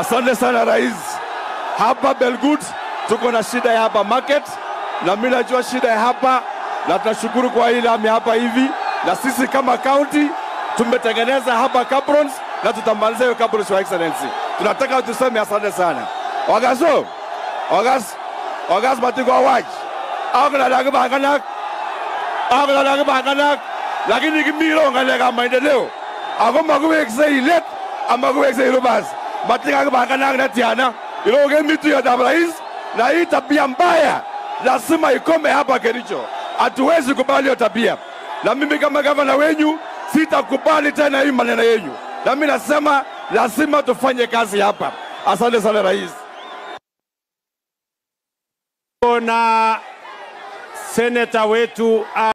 Asante sana rais. Hapa Belgut tuko na shida ya hapa market, na mimi najua shida ya hapa, na tunashukuru kwa hii lami hapa hivi, na sisi kama county tumetengeneza hapa cabrons na tutamaliza hiyo cabrons, your excellency. Tunataka tuseme asante sana wagaso wagas wagas matiko awaj akulalag banganak akulalag banganak lakini kimiro ngalekab maendeleo ako makiweksei let amakiweksei rubas matikak banganak netiana ilo kemi tuyotab rais na hii tabia mbaya lazima ikome hapa Kericho. Hatuwezi kubali hiyo tabia, na mimi kama gavana wenyu sitakubali tena hii maneno yenyu, na mimi nasema lazima tufanye kazi hapa. Asante sana rais. na seneta wetu